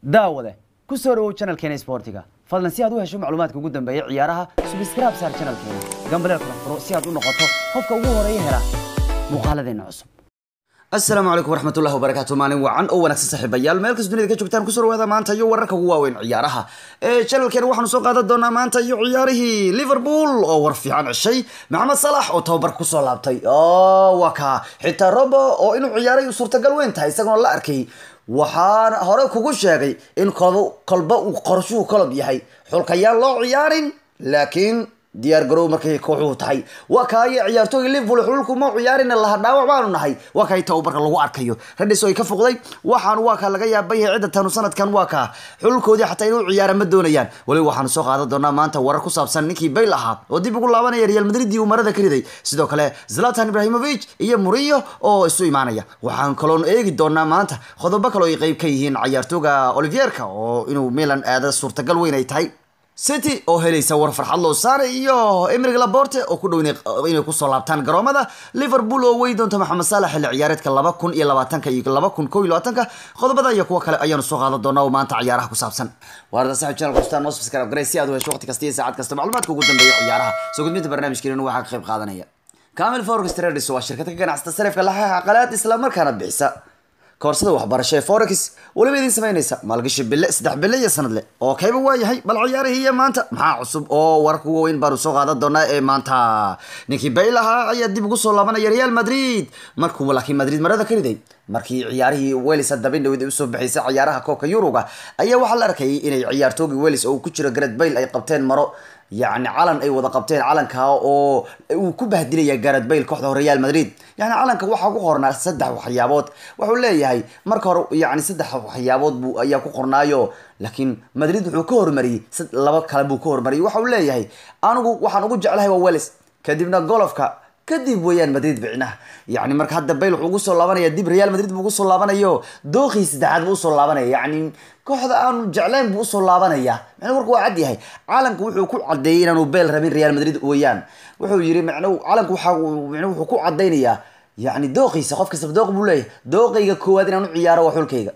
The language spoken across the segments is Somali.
daawade ku soo dhawow channelkeena sportiga fadlan si aad u hesho macluumaadka ugu dambeeya ciyaaraha subscribe saar channelkeena gambaleel kala furo si aad u noqoto qofka ugu horeeya hela muuqaaladeena cusub asalaamu calaykum waraxmatullahi wabarakaatu maalin wacan oo wanaagsan saaxiibayaal meel kasta dunida ka joogtaan kusoo dhawaada maanta iyo wararka ugu waaweyn ciyaaraha ee channelkeena waxaanu soo qaadan doonaa maanta iyo ciyaarihii liverpool oo war fiican ceshay maxamed salax oo tababar kusoo laabtay oo waa kaa xitaa robo oo inuu ciyaaray suurtagal weyn tahay isaguna la arkay waxaana hore kugu sheegay in kolba kolba uu qorshuhu kolob yahay xulkayaan loo ciyaarin laakiin diyaar garow markay kooxuhu tahay waa kaayo ciyaartooyga liverpool xululku ma ciyaarin laha dhaawac baanu nahay waa kay tababarka lagu arkayo radis oo ay ka foqday waxaan waa kaa laga yaabay cidda tanu sanadkan waa kaa xululkoodii xataa inuu ciyaara ma doonayaan waliba waxaanu soo qaadan doonaa maanta warar ku saabsan ninkii bayl ahaa oo dib ugu laabanaya real madrid uu marada ka riday sidoo kale zlatan ibrahimovic iyo murillo oo isu imaanaya waxaan kaloon eegi doonaa maanta qodobo kale oo ay qeyb ka yihiin ciyaartooga olivierka oo inuu milan aada suurtagal weyn ay tahay city oo helaysa war farxad loo saaray iyo emrig laborte oo ku dhow inay kusoo laabtaan garoomada liverpool oo wey doonta maxamed saalax xilli ciyaareedka laba kun iyo labaatanka iyo laba kun kow iyo labaatanka qodobada iyo kuwa kale ayaanu soo qaadan doonaa oo maanta ciyaaraha ku saabsan waarda saxib channel kustaan noo subscribe garay si aad u hesho waqti kasta iyo saacad kasta macluumaadka ugu dambeeya ciyaaraha soo gudbinta barnaamijkeena waxaa ka qayb qaadanaya camil forex traders waa shirkad ka ganacsata sarifka laxaha qalaad isla markaana bixisa koorsada waxbarasho ee forex weliba idin samaynaysa maalgashi bille saddex bille iyo sanadle oo kayba waa yahay bal ciyaarihii iyo maanta maxaa cusub oo wararka ugu weyn baanu soo qaadan doonaa ee maanta ninkii bayl ahaa ayaa dib ugu soo laabanaya real madrid markuu laakiin madrid marada ka riday markii ciyaarihii welis dabin dhawid ay usoo bixisay ciyaaraha koobka yuruga ayaa waxaa la arkayay inay ciyaartoogii welis oo ku jiro garet bayl ay qabteen maro yacni calan ay wada qabteen calanka oo uu ku bahdilaya garet bayl kooxda real madrid yani calanka waxaa ku qornaa saddex waxyaabood wuxuu leeyahay marka hore yani saddex waxyaabood buu ayaa ku qornaayo laakiin madrid wuxuu ka hormariyey laba kale buu ka hormariyey waxa uu leeyahay anigu waxaan ugu jeclahay waa welis kadibna golofka kadib weeyaan madrid bicnaha yani marka hadda bayl wuxuu ugu soo laabanaya dib real madrid buu ugu soo laabanayo dookii saddexaad buu usoo laabanaya yani kooxda aanu jeclayn buu usoo laabanaya macnuu marka waa cad yahay calanku wuxuu ku cadeeyey inaanu bayl rabin real madrid weeyaan wuxuu yiri macnuu calanku waxa macnuu wuxuu ku cadaynayaa yani dooqiisa qof kastaba dooq buu leeyahay dooqayga koowaad inaan u ciyaaro waa xulkayga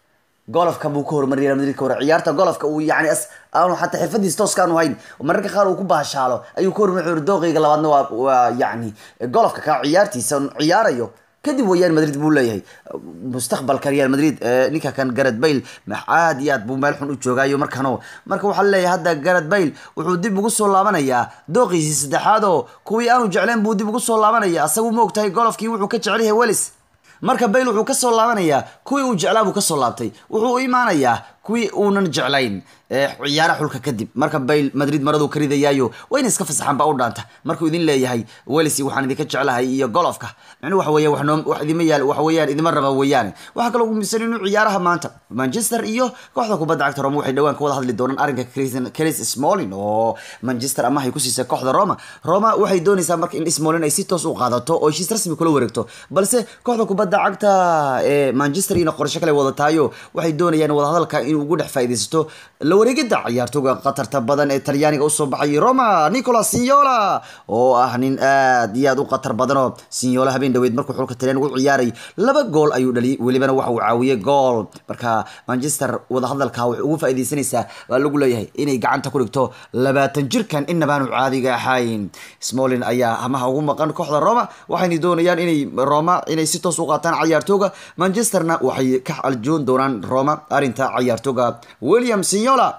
golofka buu ka hormariyay real madrid ka hore ciyaarta golofka uu yani aanu xataa xirfadiis tooska aanu hayn mararka qaar uu ku baashaalo ayuu ka hormari wuxuu dooqayga labaadna waa waa yani golofka ka ciyaartiisa ciyaarayo kadib wayaan madrid buu leeyahay mustaqbalka real madrid ninka kan garet bayl aad iyo aad buu meel xun u joogaayo markano marka waxaa leeyahay hadda garet bayl wuxuu dib ugu soo laabanayaa dooqiisii saddexaad oo kuwii aanu jecleen buu dib ugu soo laabanaya asagu ma ogtahay golofkii wuxuu ka jecel yahay welis marka bayl wuxuu kasoo laabanayaa kuwii uu jeclaa buu kasoo laabtay wuxuu u imaanayaa kuwii uunan jeclayn ciyaara xulka kadib marka bayl madrid maraduu ka ridayaayo waa ina iska fasaxaan baa u dhaanta markuu idin leeyahay welsi waxaan idinka jeclahay iyo golofka micnuu waxa weya wax idima yaal waxa weeyaan idima raba weeyaane waxaa kaloo gumisan inuu ciyaaraha maanta manchester iyo kooxda kubadda cagta roma waxay dhawaan ka wada hadli doonaan arrinka chris smolin oo manchester amahay ku siisay kooxda roma roma waxay doonaysaa marka in smolin ay si toos u qaadato oo heshiis rasmi kula wareegto balse kooxda kubadda cagta ee manchester ina qorsho kale wadataayo waxay doonayaan wadahadalka inuu ugu dhex faa'iidaysato la wareegida ciyaartooga qatarta badan ee talyaaniga usoo baxay roma nicolas signola oo ah nin aad iyo aad u qatar badanoo signola habeen dhaweyd markuu xulka talyaaniga u ciyaaray laba gool ayuu dhaliyay welibana waxa uu caawiyey gool marka manchester wadahadalka waxay ugu faa'iidaysanaysaa waa lagu leeyahay inay gacanta ku dhigto labaatan jirkan inabaanu caadiga ahayn smolin ayaa hamaha ugu maqan kooxda roma waxayna doonayaan inay roma inay si toos u qaataan ciyaartooga manchesterna waxay ka aljoon doonaan roma arrinta ciyaartooga william signola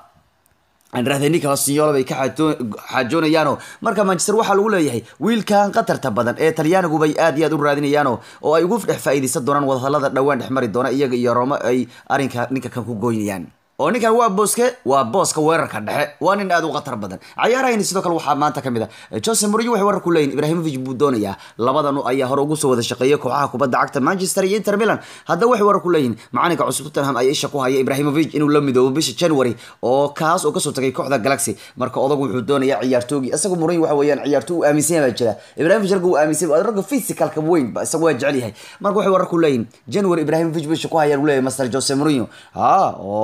anrahde nicolas signola bay ka xaajoonayaano marka manchester waxaa lagu leeyahay wiilkan qatarta badan ee talyaanigu bay aad iyo aad u raadinayaano oo ay ugu dhex faa'iidaysan doonaan wadahadalada dhowaan dhex mari doona iyaga iyo roma ay arrinka ninka kan ku gooynayaan oo ninkan waa booske waa booska weerarka dhexe waa nin aad u khatar badan cayaarahayni sidoo kale waxaa maanta kamid a jose murillo waxay warar ku leeyihin ibrahimovic buu doonayaa labadan ayaa hore ugu soo wada shaqeeyay kooxaha kubadda cagta manchester iyo inter milan haddaba waxay warar ku leeyihin macalinka cusub tottenham ayaa isha ku haya ibrahimovic inuu la midoobo bisha january oo kaas oo kasoo tagay kooxda galaxy marka odagu wuxuu doonayaa ciyaartoogii isagu murillo waxa weeyaan ciyaartoo uu aaminsan baa jira ibrahimovic ragga uu aaminsan ragga physicalka weyn ba isagu waa jecel yahay marka waxay warar ku leeyihin january ibrahimovic bisha ku hayaan uu leeyahay master jose murillo ha oo uu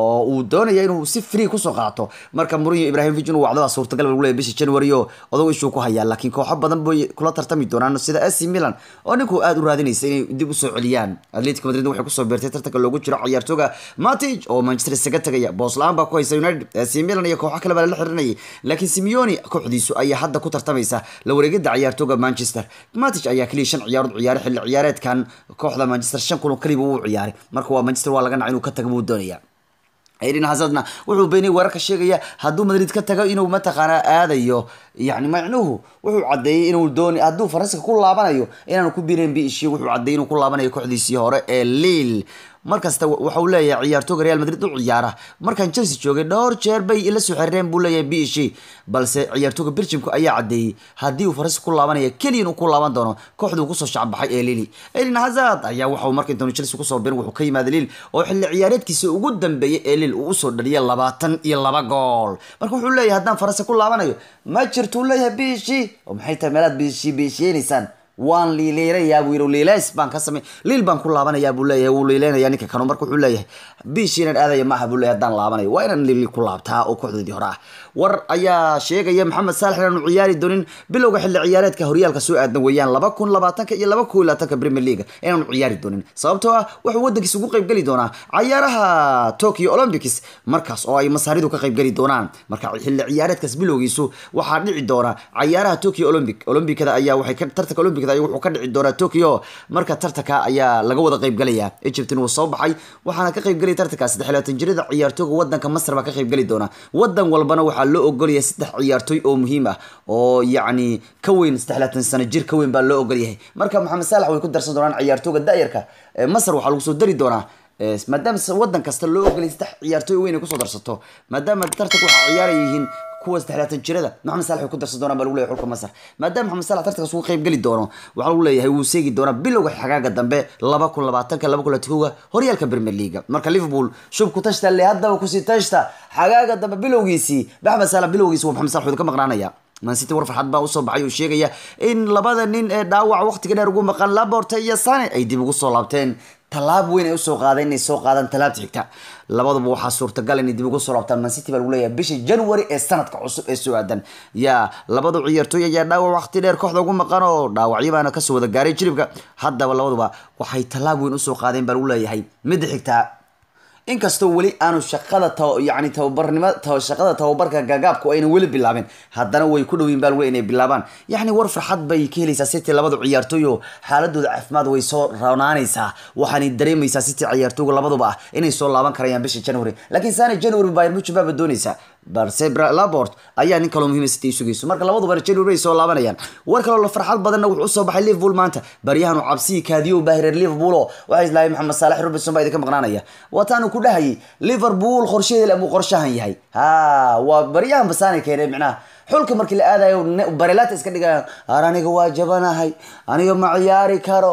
doonaya inuu si free kusoo qaato marka Mourinho Ibrahimovic inuu wacdo waa suurtagal lagu leeyahay bishii January oo odow ishuu ku hayaa laakiin kooxo badan bay kula tartami doonaan sida AC Milan oo ninku aad u raadinaysa inay dib u soo celiyaan Atletico Madrid waxay kusoo beertay tartanka loogu jiro ciyaartooga Matic oo Manchester isaga tagaya boos la-aan baa ku haysa United AC Milan iyo kooxo kale baa la xirinayay laakiin Simeone kooxdiisu ayaa hadda ku tartamaysa la wareegida ciyaartooga Manchester Matic ayaa kaliya shan ciyaarood ciyaaray xilli ciyaareedkan kooxda Manchester shan kulan kaliya uu ciyaaray marka waa Manchester waa laga nacay inuu ka tago buu doonaya Eden Hazardna wuxuu beenay wararka sheegaya hadduu Madrid ka tago inuu mataqaana aadayo yani macnuhu wuxuu cadeeyay inuu dooni hadduu Faransiska ku laabanayo inaanu ku biireen biishii wuxuu cadeeyay inuu ku laabanayo kooxdiisii hore ee Lille markasta waxa uu leeyahay ciyaartooyga Real Madrid u ciyaara markan Chelsea joogay dhowr jeer bay ila soo xireen buu leeyahay biishii balse ciyaartooyga Belgiumku ayaa cadeeyay haddii uu Faransiska ku laabanayo kaliya inuu ku laaban doono kooxda uu kusoo shacbaxay ee Lille Eden Hazard ayaa waxa uu markii doonay Chelsea kusoo biiray wuxuu ka yimaaday Lille oo xilli ciyaareedkiisa ugu dambeeyay ee Lille uu usoo dhaliyay labaatan iyo laba gool marka wuxuu leeyahay haddaan Faransiska ku laabanayo ma jirto uu leeyahay biishii oo maxay tahay meelaad biishii biisheenaysaan waan liileerayaa buu yidhi liileys baan ka samay liil baan ku laabanayaa buu leeyahay wuu liileynayaa ninka kanu marka wuxuu leeyahay biish inaan aadaya maaha buu leeyahay haddaan laabanayo waa inaan liil ku laabtaa oo kooxdoodii hore ah war ayaa sheegaya maxamed saalax inaanu ciyaari doonin bilowga xilli ciyaareedka horyaalka soo aadan weeyaan laba kun labaatanka iyo laba kun iyo labaatanka premier league inaanu ciyaari doonin sababtoo ah wuxuu wadankiisa ugu qaybgeli doonaa cayaaraha tokyo olympics markaas oo ay masaaridu ka qaybgeli doonaan marka xilli ciyaareedkaas bilowgiisu waxaa dhici doona cayaaraha tokyo olympic olympicada ayaa waxay ka tartanka olympic wuxuu ka dhici doonaa tokyo marka tartanka ayaa laga wada qaybgelaya egyptin wuu soo baxay waxaana ka qaybgelaya tartanka saddex labaatan jirada ciyaartooga wadanka masar baa ka qaybgeli doona wadan walbana waxaa loo ogolyahay saddex ciyaartooy oo muhiim ah oo yacni ka weyn saddex labaatan sano jir ka weyn baa loo ogolyahay marka maxamed saalax way ku darsan doonaan ciyaartooga da'yarka masar waxaa lagu soo dari doonaa maadaama wadan kasta loo ogolay saddex ciyaartooy weyn ay kusoo darsato maadaama tartanka waxaa ciyaaraya yihiin kuwa saddexlaatan jirada maxamed saalax way ku darsan doonaan baa lagu leeyahay xulka masar maadaama maxamed saalax tartankaas uga qayb geli doono waxaa lagu leeyahay wuu seegi doonaa bilowga xagaaga dambe laba kun labaatanka laba kun labatankoga horyaalka premier league marka liverpool shub ku tashta le haddaba kusii tashta xagaaga dambe bilowgiisii maxamed saalax bilowgiisi waa maxamed saalax wuxuu ka maqnaanaya man city war farxad baa usoo baxay oo sheegaya in labada nin ee dhaawac waqtiga dheer ugu maqan laborte iyo sane ay dib ugu soo laabteen tallaab weyn ay usoo qaadeen inay soo qaadaan tallaabta xigta labaduba waxaa suurtagal inay dib ugu soo laabtaan man city baa lagu leeyahay bishii january ee sanadka cusub ee soo aadan yaa labadu ciyaartooy ayaa dhaawac waqti dheer kooxda ugu maqan oo dhaawacyo baana kasoo wada gaaray jiribka haddaba labaduba waxay tallaab weyn usoo qaadeen baa lagu leeyahay midda xigta inkastoo weli aanu shaqada yani tababarnimo shaqada tababarka gaagaabku ayna weli bilaabin haddana way ku dhowiin baa lagu inay bilaabaan yacni war farxad bay ka helaysaa city labada ciyaartooy oo xaaladooda caafimaad way soo roonaanaysaa waxaanay dareemaysaa city ciyaartooyga labaduba ah inay soo laaban karayaan bisha january laakiin saana january bayern munchen baaba doonaysaa balse labort ayaa nin kaloo muhiima city sugayso marka labaduba january ay soo laabanayaan war kaloo la farxad badanna wuxuu usoo baxay liverpool maanta baryahan uu cabsiyi kaadiyo baahireer liverpool oo waxay islahay maxamed saalax robinson baa idinka maqnaanaya waataanu ku dhahayay liverpool qorshaheeda amuu qorshahan yahay ha waa baryahan basaanay keeneen micnaha xulka markii la aadayo barelata iska dhigaya ar aniga waa jabanahay aniga ma ciyaari karo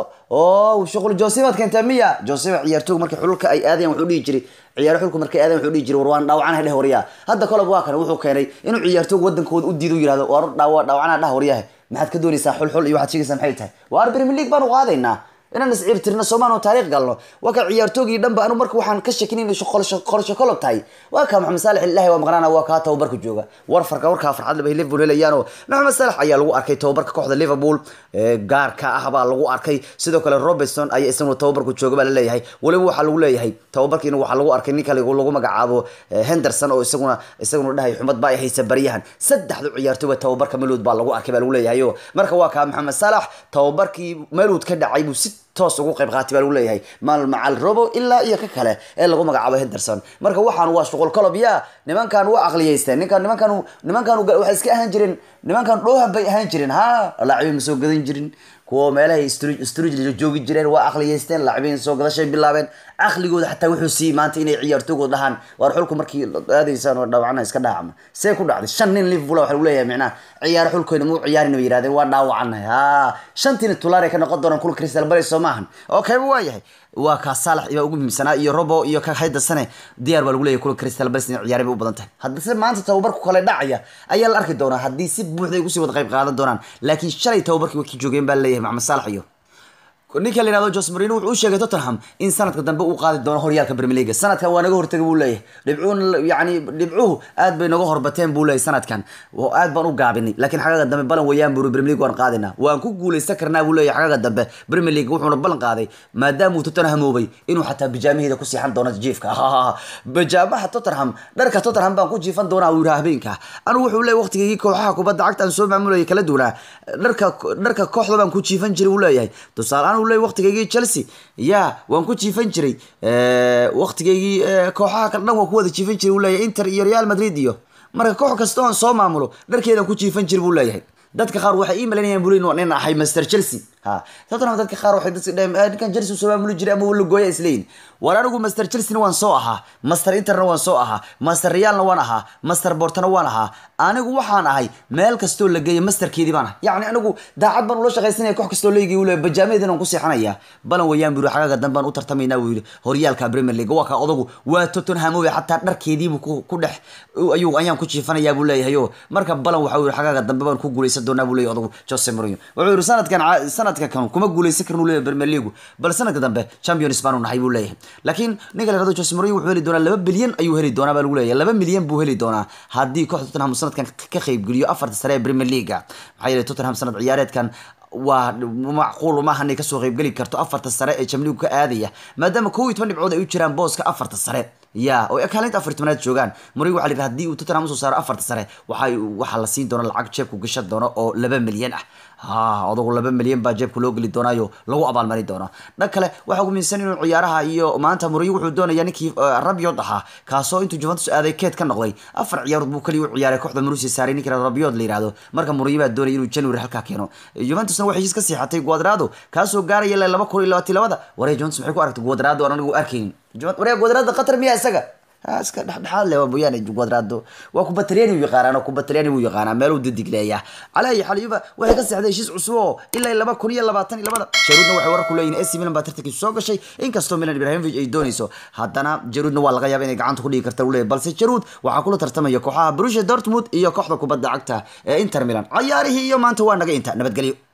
o shuqul josibaad keentay miya josiba ciyaartooga markii xulka ay aadayan wuxuu dhihi jiray ciyaaro xulku markay aadayan wuxuu dhihi jiray war waan dhaawacanahay dheh waryaa hadda kolob waa kan wuxuu keenay inuu ciyaartooga wadankooda u diido yirahdo war dhaawacanaha dhah waryahe maxaad ka doonaysaa xulxul iyo waxaad sheegaysaa maxay tahay waar premier league baanu qaadaynaa inaan isciirtirno soomaan oo taariikh galno waa ka ciyaartoogii dhanba anu marka waxaan ka shakin inay qorsho kolob tahay waa ka maxamed saalax ilahi waa maqnaana waa kaa tababarka jooga war farka warkaa farxad laba liverpool helayaanoo maxamed saalax ayaa lagu arkay tababarka kooxda liverpool gaarka ah baa lagu arkay sidoo kale robertson ayaa isaguna tababarku jooga baa laleeyahay weliba waxaa lagu leeyahay tababarkiina waxaa lagu arkay ninka lagu magacaabo henderson oo isaguna isaguna dhahay xumad baa ay haysa baryahan saddexdu ciyaartooyba tababarka melood baa lagu arkay baa lagu leeyahay marka waa kaa maxamed saalax tababarkii melood ka dhacay buu si toos ugu qayb qaatay baa lagu leeyahay maal macal robo ilaa iyo ka kale ee lagu magacaabo henderson marka waxaan waa shuqul kolob ya nimankan waa aqliyeysteen ninkan nimankan nimankan waxay iska ahaan jireen nimankan dhoohan bay ahaan jireen ha laacibiin ma soo gadan jirin kuwa meelahay strug joogi jireen waa aqliyeysteen laacibiin soo gadashay bilaabeen caqligooda xataa wuxuu siiyey maanta inay ciyaartoogood dhahaan waar xulku markii aadaysaan oo dhaawacna iska dhaacma see ku dhacday shan nin liverpool waxa lagu leeyahay micnaha ciyaaro xulkoyna muu ciyaarin bay yirahdeen waa dhaawacanahay ha shantiina tulaar ay ka noqon doonaan kulka crystal palace soo maahan okay waa yahay waa kaa saalax ibaa ugu muhiimsanaa iyo robo iyo ka haydasane diyaar baa lagu leeyahay kulka crystal palace inay ciyaareen bay u badan tahay haddase maanta tababarku kale dhacaya ayaa la arki doonaa haddii si buuxda ay ugusii wada qayb qaadan doonaan laakiin shalay tababarkii way ka joogeen baa leeyahay maxamed saalax iyo ninka la yihahdo Jose Mourinho wuxuu u sheegay Tottenham in sanadka dambe uu qaadi doono horyaalka Premier League sanadkan waa naga hortagay buu leeyahay dhibcuun yani dhibcuhu aad bay naga horbateen buu leeyahay sanadkan oo aad baan u gaabinay laakiin xagaga dambe balan wayaan buu Premier League waan qaadinaa waan ku guuleysan karnaa buu leeyahay xagaga dambe Premier League wuxuuna balan qaaday maadaama uu Tottenham hoobay inuu xataa bijaamaheeda ku siixan doono jiifka bijaamaha Tottenham dharka Tottenham baan ku jiifan doonaa uu yiraahdo habeenka anigu wuxuu leeyahay waqtigii kooxaha kubadda cagta aan soo maamulayay kala duwanaa dharka dharka kooxda baan ku jiifan jiray uu leeyahay tusaale uu leeyahay waqtigeygii Chelsea ya waan ku jiifan jiray waqtigeygii kooxaha kale dhan waan ku wada jiifan jiray uu leeyahay Inter iyo Real Madrid iyo marka koox kasta oo soo maamulo dharkeedan ku jiifan jiray buu leeyahay dadka qaar waxay ii malaynayaan buu leeyahay nin ahay Master Chelsea ha Tottenham dadka qaar waxay dadka dhaheen ninkan Chelsea soo maamuli jiray ama wala gooya isleeyin war anigu Master Chelsea waan soo ahaa Master Interna waan soo ahaa Master Realna waan ahaa Master Portona waan ahaa anigu waxaan ahay meel kastoo la geeyo masterkeedii baan yacni anigu daacad baan ula shaqaysanaya koox kastoo leegay uu leeyahay bajaameedin aan ku seexanaya balan wayaan buu xagaga dambe aan u tartamaynaa buu yidhi horyaalka Premier League waa ka odagu waa Tottenham oo xataa dharkeedii buu ku dhex ayuu ayaan ku jiifanayaa buu leeyahay oo marka balan waxa uu yidhi xagaga dambe baan ku guuleysan doonaa buu leeyahay odagu Jose Mourinho wuxuu yidhi sanadkan sanadka kan kuma guuleysan karnu leeyahay Premier League bal sanadka dambe Champions baan u nahay buu leeyahay laakiin ninka la yiraahdo Jose Mourinho wuxuu heli doonaa 2 bilyan ayuu heli doonaa baa lagu leeyahay 2 milyan buu heli doonaa haddii kooxda Tottenham sanadkan ka qayb geliyo afarta sare ee Premier League maxaa yeelay Tottenham sanad ciyaareedkan waa macquul uma hanay kasoo qayb geli karto afarta sare ee Champions League ka aadaya maadaama 11 dhibcood ay u jiraan booska afarta sare ya oo kaalinta afar tobanaad joogaan Mourinho waxa la yiraahdaa haddii uu Tottenham soo saaro afarta sare waxa waxa la siin doona lacag jeebku gashan doono oo 2 milyan ah ha odagu 2 milyan baa jeebku loo geli doonaayo lagu abaalmarin doono dhan kale waxa ugu miinsan inuu ciyaaraha iyo maanta Mourinho wuxuu doonayaa ninkii Rabiot ahaa kaasoo intuu Juventus aaday keed ka noqday afar ciyaarood buu kaliya u ciyaaray kooxda Marussia saaray ninkii Rabiot la yiraahdo marka Mourinho baa doonaya inuu January halka keeno Juventusna waxay iska siixatay Cuadrado kaasoo gaaraya 2022 wareey Juventus maxay ku aragtay Cuadrado aan anigu arkaynin wareey Cuadrado qatar miyaa isaga iska dhexdhexaad leh waa mooyaane Cuadrado waa ku bataliyani uu yaqaanaa ku bataliyani uu yaqaanaa meel uu didigleeya calay xaliba waxay ka saxday heshiis cusub oo ilaa 2022 Jarudna waxay warar ku leeyihiin AC Milan baa tartankiisa soo gashay inkastoo Milan Ibrahimovic ay doonayso haddana Jarudna waa laga yaabaa inay gacanta ku dhigi karto uu leeyahay balse Jarud waxaa kula tartamaya kooxaha Borussia Dortmund iyo kooxda kubadda cagta ee Inter Milan ciyaarihii iyo maanta waa naga inta nabadgelyo